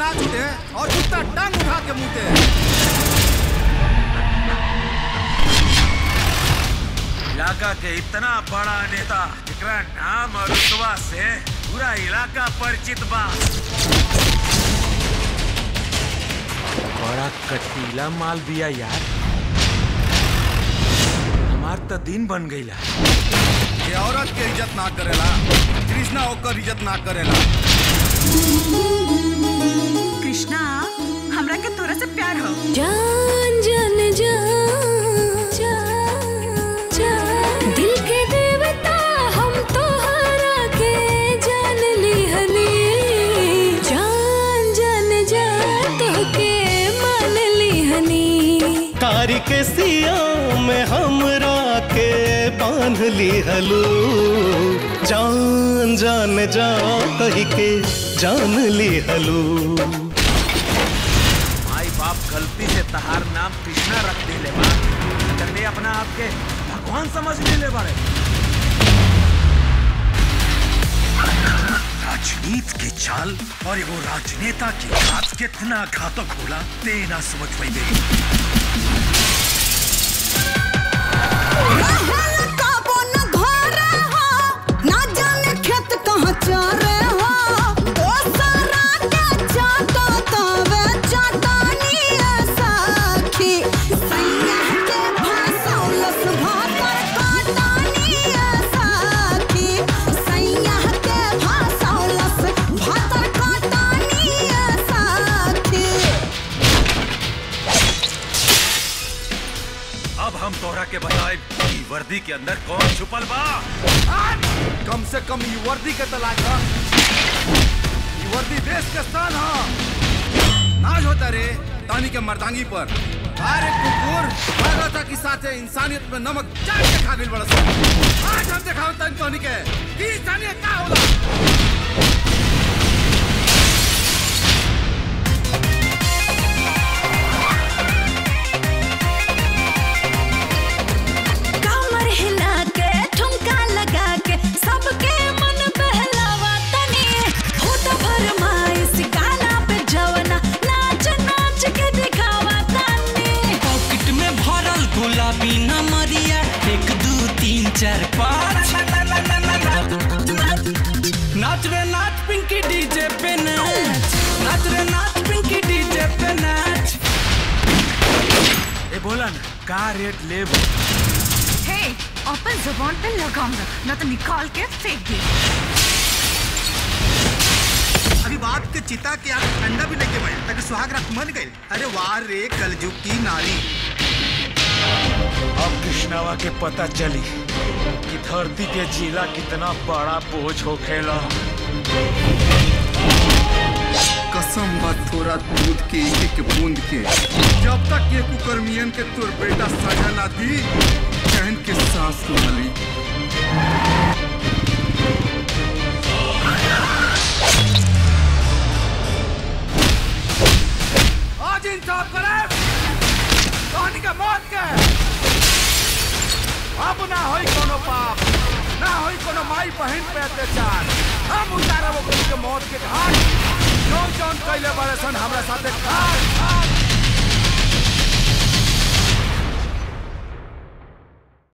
ना छूटे और कुत्ता टांग उठा के मुते इलाका के इतना बड़ा नेता जेकरा नाम और रुतबा से पूरा इलाका परिचित बा बड़ा कटीला माल दिया यार हमार तो दिन बन गईला ये औरत के इज्जत ना करेला कृष्णा ओकर इज्जत ना करेला कृष्णा हमरा के तोरा से प्यार हो जान जान जान जान जान दिल के देवता हम तोहरा के जान लिहनी जान जान जान तोहके मान लिहनी कारी के सिया में हमरा के बांध ली हलू जान जान जा कही के जान ली हलू माई बाप गलती से तहार नाम कृष्णा रख दिले बा करने अपना आप के भगवान समझ लेले बाड़े राजनीति की चाल और एगो राजनेता की बात कितना घातक होला ते ना समझ पाइबे अब हम तोहरा के बताए कि वर्दी के अंदर कौन छुपल बा कम से कम ई वर्दी के तलाक ह ई वर्दी देश के शान ह नाज होता रे तानी के मर्दांगी पर अरे कुकुर मानवता के साथ इंसानियत में नमक चाट के खा गइल बड़ा सन। आज हम दिखाओ तन तोनी के कि इंसानियत का होला कमर हिला के ठुमका लगा के सबके मन बहलावा तनी हो तो फरमाइश गाना पे जवना नाच नाच के दिखावा तनी पॉकेट में भरल गुलाबी नमरिया एक दू तीन चार पाँच नाच रे नाच पिंकी डीजे पे नाच नाच रे नाच पिंकी डीजे पे नाच ए बोला ना का रेट लेब हे अपन जुबान पे लगाम रख न तो निकाल के फेंक दे अभी बाप के चिता के आग ठंडा भी लेके बैठ ताकि सुहाग रख मन गए अरे वाह रे कलजुग की नारी अब कृष्णावा के पता चली कि धरती के जिला कितना बड़ा बोझ हो खेला कसम बा थोड़ा दूध के एक एक बूंद के जब तक ये कुकर्मियन के तोर बेटा सजा ना दी चैन के सांस न ली आज इंसाफ करे कहानी का मौत के अब ना होई कोनो पाप ना होई कोनो माई बहन पे अत्याचार हम उतारब ओकनी के मौत के घाट जौन जौन कैले बारे सन हमरा साथे घाट घाट